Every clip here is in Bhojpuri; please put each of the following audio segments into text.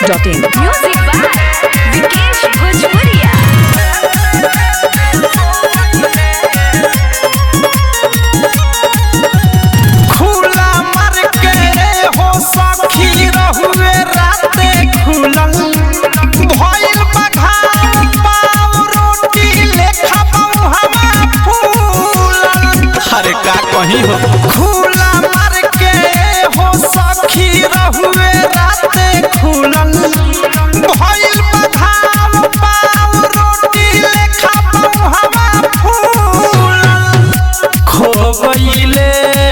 masti.in. Music by Vikesh Bhojpuria. खुला मर के हो सखी रहुए राते खुलल भइल बघार पाव रोटी लेखा हवा फूलल अरे का कहीं हो खुला मर के हो सखी रहुए राते खुलल भइल बघार पाव रोटी लेखा हवा फूलल खो गईले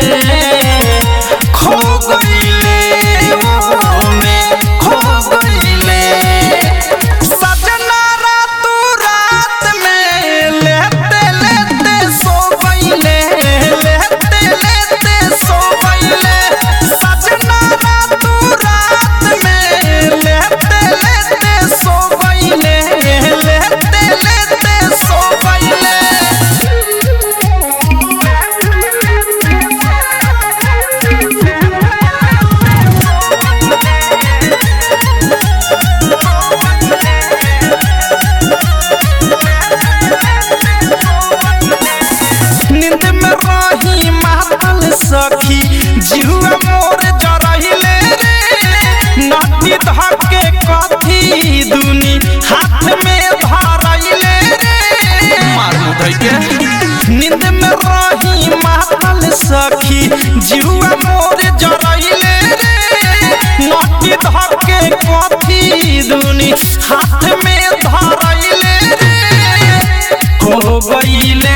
खो गईले ओ में खो गईले सजना रातू रात में लेते लेते सो गईले लेते लेते सो गईले सजना रातू रात में लेते लेते सो गईले लेते लेते सो गईले नींद में रही मातल सखी जिहुआ मोर जरहिले रे नटी धके कथी दुनी हाथ में धरैले रे मार मुधई के नींद में रही मातल सखी जिहुआ मोर जरहिले रे नटी धके कथी दुनी हाथ में धरैले रे हो गईले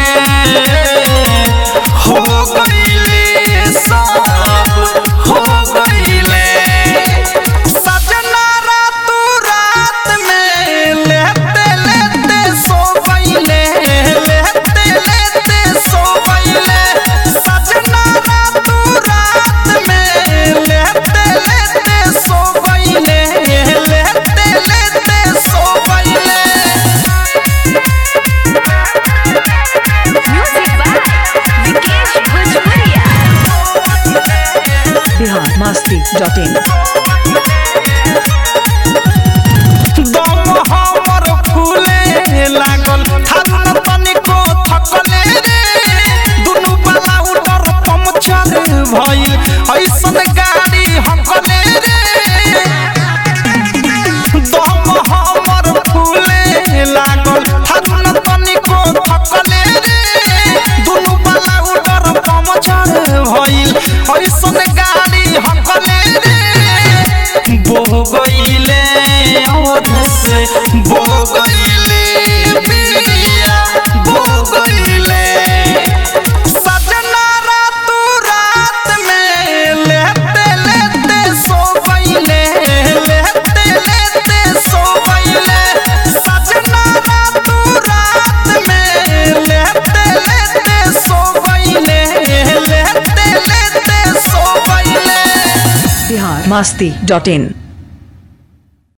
हो गईले सब हो गईले सजना रातू रात में लेते लेते सो गईले लेते लेते सो गईले सजना रातू रात में लेते लेते सो गईले लेते लेते सो गईले Music by Vikesh Bhojpuria. Bihar masti.in. दम हमर फूले लागल थारू न तनिको थकले रे दुनु बाला उडर पंचर भइल ऐसन गाड़ी हकले रे दम हमर फूले लागल थारू न तनिको थकले रे दुनु बाला उडर पंचर भइल ऐसन गाड़ी हकले रे बो गईले ओध से बो गईले बिया बो गईले सजना रातू रात में लेते लेते सो गईले लेते लेते सो गईले सजना रातू रात में लेते लेते सो गईले लेते लेते सो गईले Bihar masti.in.